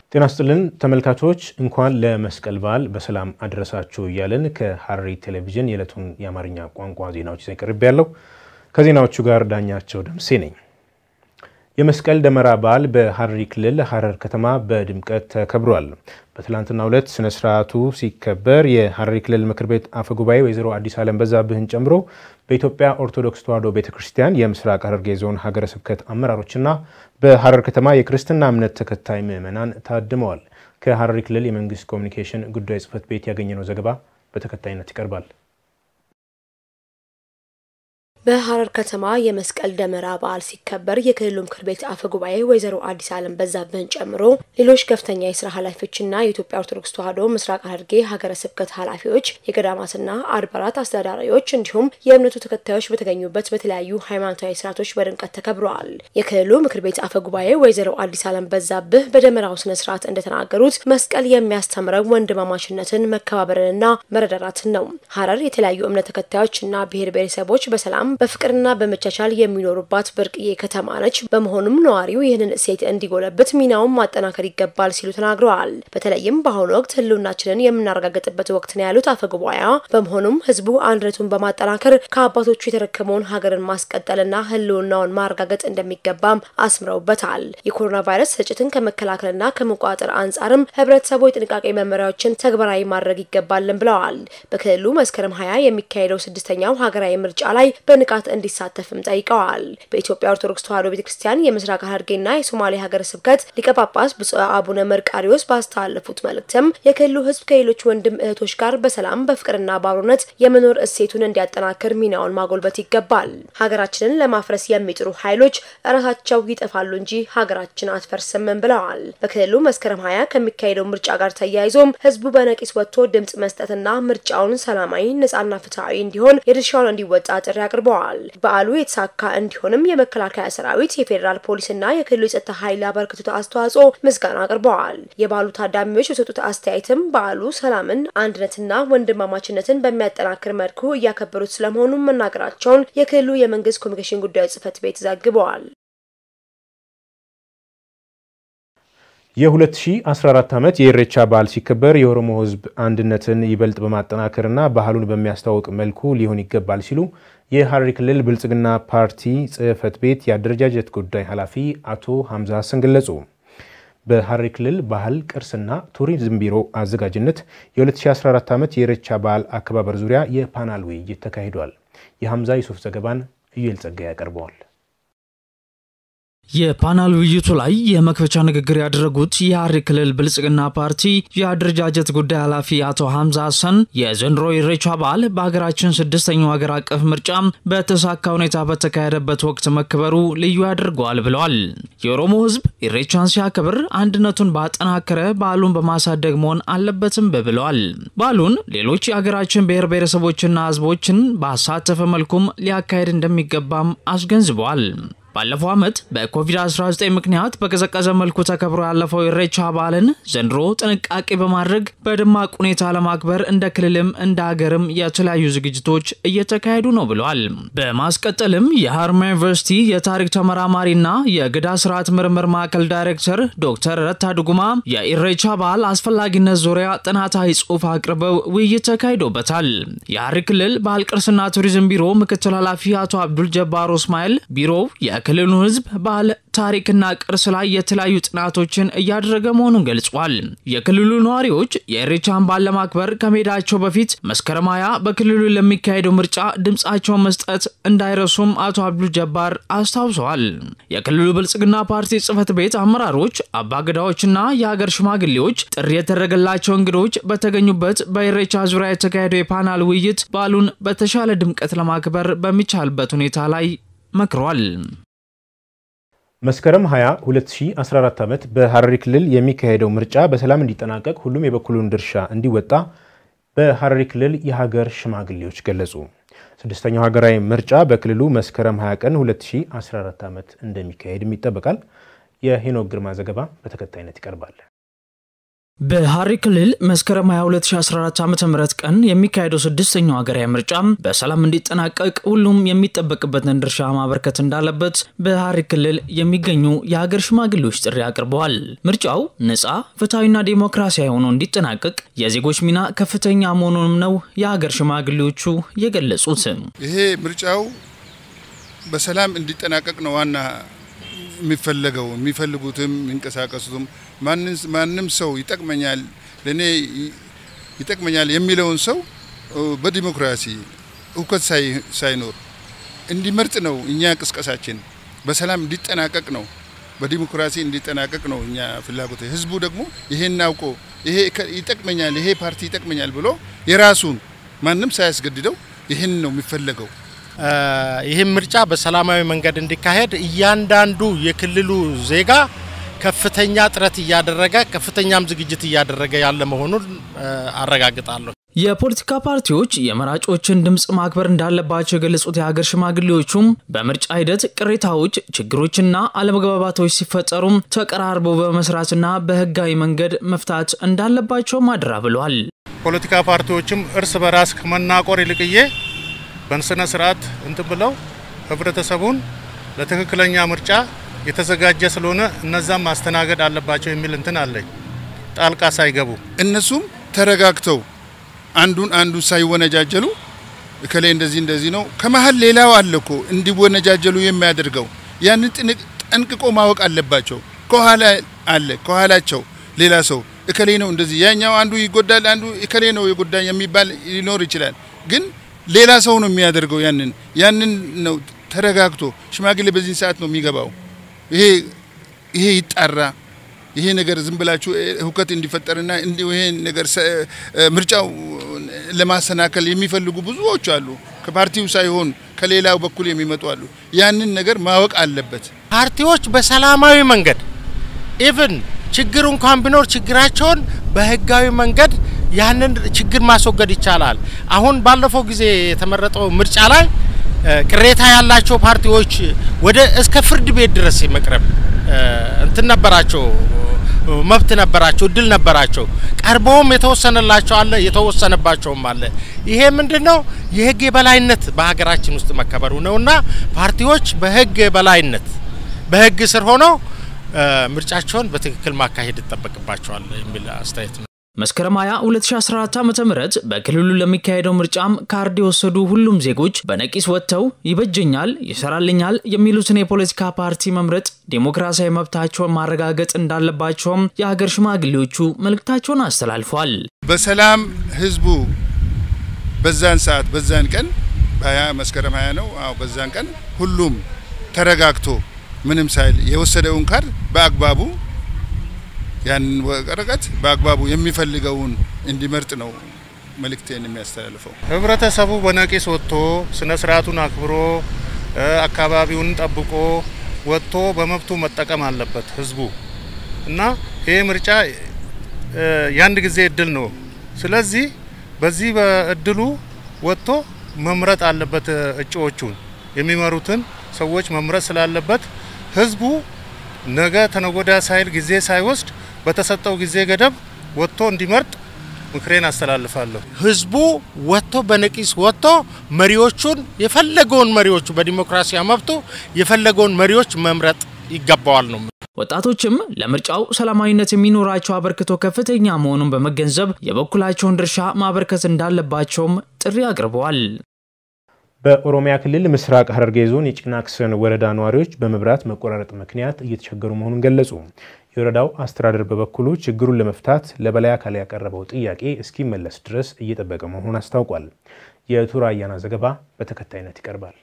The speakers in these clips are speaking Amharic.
ጤና ስጥልን ተመልካቾች፣ እንኳን ለመስቀል በዓል በሰላም አድረሳችሁ እያልን ከሐረሪ ቴሌቪዥን የዕለቱን የአማርኛ ቋንቋ ዜናዎች ይዘን ቀርቤ ያለው ከዜናዎቹ ጋር ዳኛቸው ደምሴ ነኝ። የመስቀል ደመራ በዓል በሐረሪ ክልል ሐረር ከተማ በድምቀት ተከብሯል። በትላንትናው ዕለት ስነ ስርዓቱ ሲከበር የሐረሪ ክልል ምክር ቤት አፈ ጉባኤ ወይዘሮ አዲስ ዓለም በዛብህን ጨምሮ በኢትዮጵያ ኦርቶዶክስ ተዋሕዶ ቤተ ክርስቲያን የምስራቅ ሐረርጌ ዞን ሀገረ ስብከት አመራሮችና በሐረር ከተማ የክርስትና እምነት ተከታይ ምዕመናን ታድመዋል። ከሐረሪ ክልል የመንግስት ኮሚኒኬሽን ጉዳይ ጽሕፈት ቤት ያገኘነው ዘገባ በተከታይነት ይቀርባል። በሐረር ከተማ የመስቀል ደመራ በዓል ሲከበር የክልሉ ምክር ቤት አፈ ጉባኤ ወይዘሮ አዲስ ዓለም በዛብህን ጨምሮ ሌሎች ከፍተኛ የስራ ኃላፊዎችና የኢትዮጵያ ኦርቶዶክስ ተዋሕዶ ምስራቅ ሐረርጌ ሀገረ ስብከት ኃላፊዎች፣ የገዳማትና አድባራት አስተዳዳሪዎች እንዲሁም የእምነቱ ተከታዮች በተገኙበት በተለያዩ ሃይማኖታዊ ስርዓቶች በድምቀት ተከብረዋል። የክልሉ ምክር ቤት አፈ ጉባኤ ወይዘሮ አዲስ ዓለም በዛብህ በደመራው ስነ ስርዓት እንደተናገሩት መስቀል የሚያስተምረው ወንድማማችነትን መከባበርንና መረዳዳትን ነው። ሐረር የተለያዩ እምነት ተከታዮችና ብሔር ብሔረሰቦች በሰላም በፍቅርና በመቻቻል የሚኖሩባት ብርቅዬ ከተማ ነች። በመሆኑም ነዋሪው ይህንን እሴት እንዲጎለብት ሚናውን ማጠናከር ይገባል ሲሉ ተናግረዋል። በተለይም በአሁኑ ወቅት ሕልውናችንን የምናረጋግጥበት ወቅት ነው ያሉት አፈ ጉባኤዋ፣ በመሆኑም ሕዝቡ አንድነቱን በማጠናከር ከአባቶቹ የተረከመውን ሀገርን ማስቀጠልና ሕልውናውን ማረጋገጥ እንደሚገባም አስምረውበታል። የኮሮና ቫይረስ ስርጭትን ከመከላከልና ከመቆጣጠር አንጻርም ሕብረተሰቡ የጥንቃቄ መመሪያዎችን ተግባራዊ ማድረግ ይገባልን ብለዋል። በክልሉ መስከረም ሀያ የሚካሄደው ስድስተኛው ሀገራዊ ምርጫ ላይ ንቃት እንዲሳተፍም ጠይቀዋል። በኢትዮጵያ ኦርቶዶክስ ተዋሕዶ ቤተክርስቲያን የምስራቅ ሐረርጌና የሶማሌ ሀገረ ስብከት ሊቀ ጳጳስ ብፁዕ አቡነ መርቃሪዎስ ባስተላለፉት መልእክትም የክልሉ ሕዝብ ከሌሎች ወንድም እህቶች ጋር በሰላም በፍቅርና በአብሮነት የመኖር እሴቱን እንዲያጠናክር ሚናውን ማጎልበት ይገባል። ሀገራችንን ለማፍረስ የሚጥሩ ኃይሎች እራሳቸው ይጠፋሉ እንጂ ሀገራችን አትፈርስም ብለዋል። በክልሉ መስከረም ሀያ ከሚካሄደው ምርጫ ጋር ተያይዞም ሕዝቡ በነቂስ ወጥቶ ድምጽ መስጠትና ምርጫውን ሰላማዊ፣ ነጻና ፍትሐዊ እንዲሆን የድርሻውን እንዲወጣ ጥሪ አቅርበዋል። በዓሉ የተሳካ እንዲሆንም የመከላከያ ሰራዊት፣ የፌዴራል ፖሊስና የክልሉ የጸጥታ ኃይል ያበረከቱት አስተዋጽኦ ምስጋና አቅርበዋል። የበዓሉ ታዳሚዎች የሰጡት አስተያየትም በዓሉ ሰላምን፣ አንድነትና ወንድማማችነትን በሚያጠናክር መልኩ እያከበሩት ስለመሆኑ መናገራቸውን የክልሉ የመንግስት ኮሚኒኬሽን ጉዳዮች ጽሕፈት ቤት ዘግበዋል። የ2014 ዓመት የኢሬቻ በዓል ሲከበር የኦሮሞ ሕዝብ አንድነትን ይበልጥ በማጠናከርና ባህሉን በሚያስተዋውቅ መልኩ ሊሆን ይገባል ሲሉ የሐረሪ ክልል ብልጽግና ፓርቲ ጽሕፈት ቤት የአደረጃጀት ጉዳይ ኃላፊ አቶ ሐምዛ ሀሰን ገለጹ። በሐረሪ ክልል ባህል ቅርስና ቱሪዝም ቢሮ አዘጋጅነት የ2014 ዓመት የኢሬቻ በዓል አከባበር ዙሪያ የፓናል ውይይት ተካሂዷል። የሐምዛ ዩሱፍ ዘገባን እዩኤል ጸጋይ ያቀርበዋል። የፓናል ውይይቱ ላይ የመክፈቻ ንግግር ያደረጉት የሐረሪ ክልል ብልጽግና ፓርቲ የአደረጃጀት ጉዳይ ኃላፊ አቶ ሐምዛ ሀሰን የዘንድሮ ኢሬቻ በዓል በሀገራችን ስድስተኛው ሀገር አቀፍ ምርጫ በተሳካ ሁኔታ በተካሄደበት ወቅት መከበሩ ልዩ ያደርገዋል ብለዋል። የኦሮሞ ሕዝብ ኢሬቻን ሲያከብር አንድነቱን ባጠናከረ በዓሉን በማሳደግ መሆን አለበትም ብለዋል። በዓሉን ሌሎች የሀገራችን ብሔር ብሔረሰቦችና ሕዝቦችን ባሳተፈ መልኩም ሊያካሄድ እንደሚገባም አስገንዝበዋል። ባለፈው ዓመት በኮቪድ-19 ምክንያት በቀዘቀዘ መልኩ ተከብሮ ያለፈው ኢሬቻ በዓልን ዘንድሮ ጥንቃቄ በማድረግ በደማቅ ሁኔታ ለማክበር እንደ ክልልም እንደ ሀገርም የተለያዩ ዝግጅቶች እየተካሄዱ ነው ብለዋል። በማስቀጠልም የሀረማያ ዩኒቨርሲቲ የታሪክ ተመራማሪና የገዳ ስርዓት ምርምር ማዕከል ዳይሬክተር ዶክተር ረታ ዱጉማ የኢሬቻ በዓል አስፈላጊነት ዙሪያ ጥናታዊ ጽሑፍ አቅርበው ውይይት ተካሂዶበታል። የሐረሪ ክልል ባህል ቅርስና ቱሪዝም ቢሮ ምክትል ኃላፊ አቶ አብዱል ጀባር እስማኤል ቢሮው የክልሉ ሕዝብ ባህል ታሪክና ቅርስ ላይ የተለያዩ ጥናቶችን እያደረገ መሆኑን ገልጿል። የክልሉ ነዋሪዎች የኢሬቻን በዓል ለማክበር ከመሄዳቸው በፊት መስከረም ሃያ በክልሉ ለሚካሄደው ምርጫ ድምፃቸውን መስጠት እንዳይረሱም አቶ አብዱል ጀባር አስታውሰዋል። የክልሉ ብልጽግና ፓርቲ ጽሕፈት ቤት አመራሮች፣ አባገዳዎችና የሀገር ሽማግሌዎች ጥሪ የተደረገላቸው እንግዶች በተገኙበት በኢሬቻ ዙሪያ የተካሄደው የፓናል ውይይት በዓሉን በተሻለ ድምቀት ለማክበር በሚቻልበት ሁኔታ ላይ መክሯል። መስከረም 20 2014 ዓመት በሐረሪ ክልል የሚካሄደው ምርጫ በሰላም እንዲጠናቀቅ ሁሉም የበኩሉን ድርሻ እንዲወጣ በሐረሪ ክልል የሀገር ሽማግሌዎች ገለጹ። ስድስተኛው ሀገራዊ ምርጫ በክልሉ መስከረም 20 ቀን 2014 ዓመት እንደሚካሄድም ይጠበቃል። የሄኖክ ግርማ ዘገባ በተከታይነት ይቀርባል። በሐረሪ ክልል መስከረም 22 2014 ዓ ም ቀን የሚካሄደው ስድስተኛው ሀገራዊ ምርጫ በሰላም እንዲጠናቀቅ ሁሉም የሚጠበቅበትን ድርሻ ማበርከት እንዳለበት በሐረሪ ክልል የሚገኙ የሀገር ሽማግሌዎች ጥሪ አቅርበዋል። ምርጫው ነፃ ፍትሐዊና ዴሞክራሲያዊ ሆኖ እንዲጠናቀቅ የዜጎች ሚና ከፍተኛ መሆኑንም ነው የሀገር ሽማግሌዎቹ የገለጹት። ይሄ ምርጫው በሰላም እንዲጠናቀቅ ነው ዋና የሚፈለገው የሚፈልጉትም የሚንቀሳቀሱትም ማንም ሰው ይጠቅመኛል ለእኔ ይጠቅመኛል የሚለውን ሰው በዲሞክራሲ እውከት ሳይኖር እንዲመርጥ ነው እኛ ቅስቀሳችን። በሰላም እንዲጠናቀቅ ነው፣ በዲሞክራሲ እንዲጠናቀቅ ነው እኛ ፍላጎት። ህዝቡ ደግሞ ይሄን አውቆ ይሄ ይጠቅመኛል፣ ይሄ ፓርቲ ይጠቅመኛል ብሎ የራሱን ማንም ሳያስገድደው ይህን ነው የሚፈለገው። ይህም ምርጫ በሰላማዊ መንገድ እንዲካሄድ እያንዳንዱ የክልሉ ዜጋ ከፍተኛ ጥረት እያደረገ ከፍተኛም ዝግጅት እያደረገ ያለ መሆኑን አረጋግጣለሁ። የፖለቲካ ፓርቲዎች የመራጮችን ድምፅ ማክበር እንዳለባቸው የገለጹት የሀገር ሽማግሌዎቹም በምርጫ ሂደት ቅሬታዎች፣ ችግሮችና አለመግባባቶች ሲፈጠሩም ተቀራርበው በመስራትና በህጋዊ መንገድ መፍታት እንዳለባቸውም አድራ ብለዋል። ፖለቲካ ፓርቲዎችም እርስ በራስ ከመናቆር ይልቅዬ በስነ ስርዓት እንትን ብለው ህብረተሰቡን ለትክክለኛ ምርጫ የተዘጋጀ ስለሆነ እነዛም ማስተናገድ አለባቸው የሚል እንትን አለኝ። ጣልቃ ሳይገቡ እነሱም ተረጋግተው አንዱን አንዱ ሳይወነጃጀሉ እከሌ እንደዚህ እንደዚህ ነው። ከመሀል ሌላው አለ እኮ እንዲወነጃጀሉ የሚያደርገው ያንን ጠንቅቆ ማወቅ አለባቸው። ከኋላ አለ ከኋላቸው ሌላ ሰው እከሌ ነው እንደዚህ ያኛው አንዱ ይጎዳል፣ አንዱ እከሌ ነው የጎዳኝ የሚባል ሊኖር ይችላል ግን ሌላ ሰው ነው የሚያደርገው። ያንን ያንን ነው ተረጋግቶ ሽማግሌ በዚህ ሰዓት ነው የሚገባው። ይሄ ይሄ ይጣራ። ይሄ ነገር ዝም ብላችሁ ሁከት እንዲፈጠርና ይሄ ነገር ምርጫው ለማሰናከል የሚፈልጉ ብዙዎች አሉ። ከፓርቲው ሳይሆን ከሌላው በኩል የሚመጡ አሉ። ያንን ነገር ማወቅ አለበት። ፓርቲዎች በሰላማዊ መንገድ ኢቭን ችግር እንኳን ቢኖር ችግራቸውን በህጋዊ መንገድ ያንን ችግር ማስወገድ ይቻላል። አሁን ባለፈው ጊዜ የተመረጠው ምርጫ ላይ ቅሬታ ያላቸው ፓርቲዎች ወደ እስከ ፍርድ ቤት ድረስ የመቅረብ እንትን ነበራቸው፣ መብት ነበራቸው፣ እድል ነበራቸው። ቀርበውም የተወሰነላቸው አለ፣ የተወሰነባቸውም አለ። ይሄ ምንድን ነው? የህግ የበላይነት በሀገራችን ውስጥ መከበሩ ነውና ፓርቲዎች በህግ የበላይነት በህግ ስር ሆነው ምርጫቸውን በትክክል ማካሄድ ይጠበቅባቸዋል የሚል አስተያየት ነው። መስከረም 20 2014 ዓ.ም በክልሉ ለሚካሄደው ምርጫም ካርድ የወሰዱ ሁሉም ዜጎች በነቂስ ወጥተው ይበጀኛል፣ ይሰራልኛል የሚሉትን የፖለቲካ ፓርቲ መምረጥ ዴሞክራሲያዊ መብታቸውን ማረጋገጥ እንዳለባቸውም የሀገር ሽማግሌዎቹ መልእክታቸውን አስተላልፏል። በሰላም ህዝቡ በዛን ሰዓት በዛን ቀን በሀያ መስከረም 20 ነው። አዎ በዛን ቀን ሁሉም ተረጋግቶ ምንም ሳይል የወሰደውን ካርድ በአግባቡ ያንን ወረቀት በአግባቡ የሚፈልገውን እንዲመርጥ ነው መልእክቴን የሚያስተላልፈው። ህብረተሰቡ በነቂስ ወጥቶ ስነ ስርዓቱን አክብሮ አካባቢውን ጠብቆ ወጥቶ በመብቱ መጠቀም አለበት ህዝቡ እና ይህ ምርጫ የአንድ ጊዜ እድል ነው። ስለዚህ በዚህ በእድሉ ወጥቶ መምረጥ አለበት። እጩዎቹን የሚመሩትን ሰዎች መምረጥ ስላለበት ህዝቡ ነገ ተነጎዳ ሳይል ጊዜ ሳይወስድ በተሰጠው ጊዜ ገደብ ወጥቶ እንዲመርጥ ምክሬን አስተላልፋለሁ። ህዝቡ ወጥቶ በነቂስ ወጥቶ መሪዎቹን የፈለገውን መሪዎቹ በዲሞክራሲያ መብቱ የፈለገውን መሪዎች መምረጥ ይገባዋል ነው። ወጣቶችም ለምርጫው ሰላማዊነት የሚኖራቸው አበርክቶ ከፍተኛ መሆኑን በመገንዘብ የበኩላቸውን ድርሻ ማበርከት እንዳለባቸውም ጥሪ አቅርበዋል። በኦሮሚያ ክልል ምስራቅ ሐረርጌ ዞን የጭናክሰን ወረዳ ነዋሪዎች በመብራት መቆራረጥ ምክንያት እየተቸገሩ መሆኑን ገለጹ። የወረዳው አስተዳደር በበኩሉ ችግሩን ለመፍታት ለበላይ አካል ያቀረበው ጥያቄ እስኪመለስ ድረስ እየጠበቀ መሆኑን አስታውቋል። የቱራ አያና ዘገባ በተከታይነት ይቀርባል።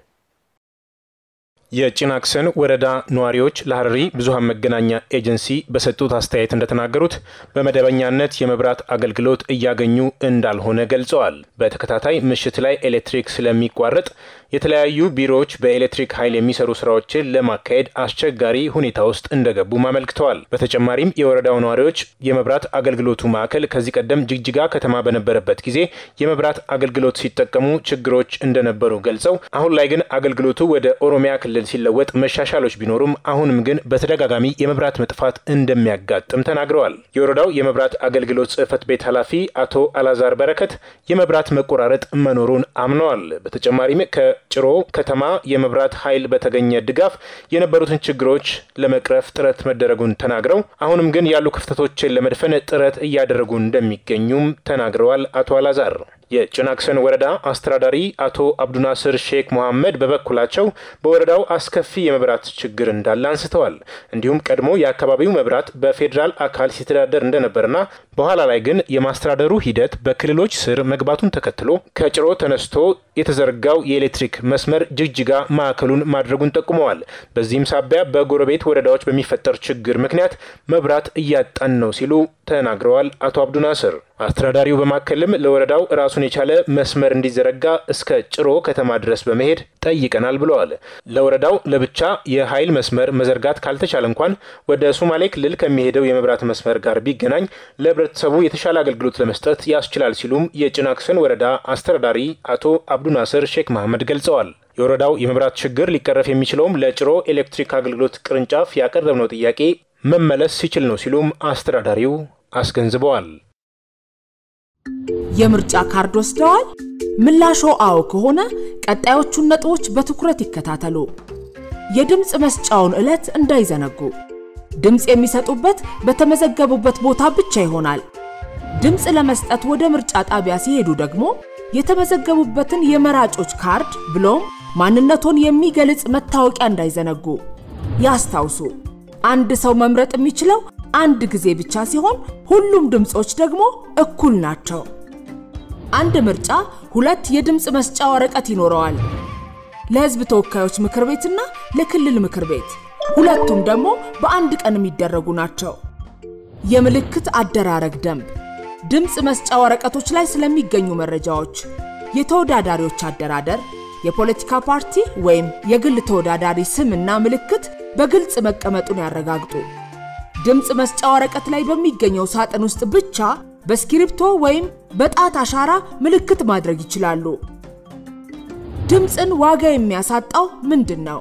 የጭናክሰን ወረዳ ነዋሪዎች ለሐረሪ ብዙሃን መገናኛ ኤጀንሲ በሰጡት አስተያየት እንደተናገሩት በመደበኛነት የመብራት አገልግሎት እያገኙ እንዳልሆነ ገልጸዋል። በተከታታይ ምሽት ላይ ኤሌክትሪክ ስለሚቋረጥ የተለያዩ ቢሮዎች በኤሌክትሪክ ኃይል የሚሰሩ ስራዎችን ለማካሄድ አስቸጋሪ ሁኔታ ውስጥ እንደገቡም አመልክተዋል። በተጨማሪም የወረዳው ነዋሪዎች የመብራት አገልግሎቱ ማዕከል ከዚህ ቀደም ጅግጅጋ ከተማ በነበረበት ጊዜ የመብራት አገልግሎት ሲጠቀሙ ችግሮች እንደነበሩ ገልጸው አሁን ላይ ግን አገልግሎቱ ወደ ኦሮሚያ ክልል ክልል ሲለወጥ መሻሻሎች ቢኖሩም አሁንም ግን በተደጋጋሚ የመብራት መጥፋት እንደሚያጋጥም ተናግረዋል። የወረዳው የመብራት አገልግሎት ጽሕፈት ቤት ኃላፊ አቶ አላዛር በረከት የመብራት መቆራረጥ መኖሩን አምነዋል። በተጨማሪም ከጭሮ ከተማ የመብራት ኃይል በተገኘ ድጋፍ የነበሩትን ችግሮች ለመቅረፍ ጥረት መደረጉን ተናግረው አሁንም ግን ያሉ ክፍተቶችን ለመድፈን ጥረት እያደረጉ እንደሚገኙም ተናግረዋል። አቶ አላዛር የጭናክሰን ወረዳ አስተዳዳሪ አቶ አብዱናስር ሼክ መሐመድ በበኩላቸው በወረዳው አስከፊ የመብራት ችግር እንዳለ አንስተዋል። እንዲሁም ቀድሞ የአካባቢው መብራት በፌዴራል አካል ሲተዳደር እንደነበርና በኋላ ላይ ግን የማስተዳደሩ ሂደት በክልሎች ስር መግባቱን ተከትሎ ከጭሮ ተነስቶ የተዘረጋው የኤሌክትሪክ መስመር ጅግጅጋ ማዕከሉን ማድረጉን ጠቁመዋል። በዚህም ሳቢያ በጎረቤት ወረዳዎች በሚፈጠር ችግር ምክንያት መብራት እያጣን ነው ሲሉ ተናግረዋል። አቶ አብዱናስር አስተዳዳሪው በማከልም ለወረዳው ራሱን የቻለ መስመር እንዲዘረጋ እስከ ጭሮ ከተማ ድረስ በመሄድ ጠይቀናል ብለዋል። ለወረዳው ለብቻ የኃይል መስመር መዘርጋት ካልተቻለ እንኳን ወደ ሶማሌ ክልል ከሚሄደው የመብራት መስመር ጋር ቢገናኝ ለሕብረተሰቡ የተሻለ አገልግሎት ለመስጠት ያስችላል ሲሉም የጭናክሰን ወረዳ አስተዳዳሪ አቶ አብዱናስር ሼክ መሐመድ ገልጸዋል። የወረዳው የመብራት ችግር ሊቀረፍ የሚችለውም ለጭሮ ኤሌክትሪክ አገልግሎት ቅርንጫፍ ያቀረብነው ጥያቄ መመለስ ሲችል ነው ሲሉም አስተዳዳሪው አስገንዝበዋል። የምርጫ ካርድ ወስደዋል? ምላሾ አዎ ከሆነ ቀጣዮቹን ነጥቦች በትኩረት ይከታተሉ። የድምፅ መስጫውን ዕለት እንዳይዘነጉ። ድምፅ የሚሰጡበት በተመዘገቡበት ቦታ ብቻ ይሆናል። ድምፅ ለመስጠት ወደ ምርጫ ጣቢያ ሲሄዱ ደግሞ የተመዘገቡበትን የመራጮች ካርድ ብሎም ማንነቶን የሚገልጽ መታወቂያ እንዳይዘነጉ። ያስታውሱ፣ አንድ ሰው መምረጥ የሚችለው አንድ ጊዜ ብቻ ሲሆን ሁሉም ድምፆች ደግሞ እኩል ናቸው። አንድ ምርጫ ሁለት የድምፅ መስጫ ወረቀት ይኖረዋል። ለሕዝብ ተወካዮች ምክር ቤትና ለክልል ምክር ቤት ሁለቱም ደግሞ በአንድ ቀን የሚደረጉ ናቸው። የምልክት አደራረግ ደንብ ድምፅ መስጫ ወረቀቶች ላይ ስለሚገኙ መረጃዎች፣ የተወዳዳሪዎች አደራደር፣ የፖለቲካ ፓርቲ ወይም የግል ተወዳዳሪ ስምና ምልክት በግልጽ መቀመጡን ያረጋግጡ። ድምፅ መስጫ ወረቀት ላይ በሚገኘው ሳጥን ውስጥ ብቻ በስክሪፕቶ ወይም በጣት አሻራ ምልክት ማድረግ ይችላሉ። ድምፅን ዋጋ የሚያሳጣው ምንድን ነው?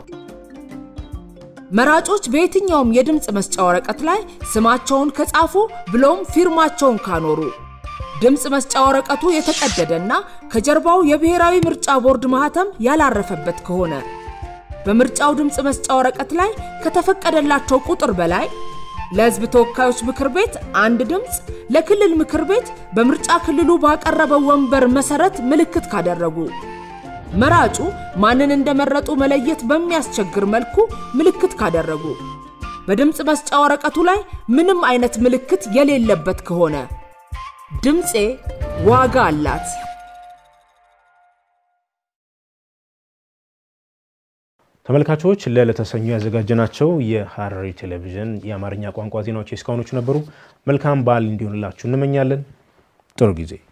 መራጮች በየትኛውም የድምፅ መስጫ ወረቀት ላይ ስማቸውን ከጻፉ ብሎም ፊርማቸውን ካኖሩ፣ ድምፅ መስጫ ወረቀቱ የተቀደደና ከጀርባው የብሔራዊ ምርጫ ቦርድ ማህተም ያላረፈበት ከሆነ፣ በምርጫው ድምፅ መስጫ ወረቀት ላይ ከተፈቀደላቸው ቁጥር በላይ ለሕዝብ ተወካዮች ምክር ቤት አንድ ድምፅ፣ ለክልል ምክር ቤት በምርጫ ክልሉ ባቀረበው ወንበር መሰረት ምልክት ካደረጉ መራጩ ማንን እንደመረጡ መለየት በሚያስቸግር መልኩ ምልክት ካደረጉ፣ በድምፅ መስጫ ወረቀቱ ላይ ምንም አይነት ምልክት የሌለበት ከሆነ ድምፄ ዋጋ አላት። ተመልካቾች ለለተሰኙ ያዘጋጀናቸው የሐረሪ ቴሌቪዥን የአማርኛ ቋንቋ ዜናዎች የእስካሁኖቹ ነበሩ። መልካም በዓል እንዲሆንላችሁ እንመኛለን። ጥሩ ጊዜ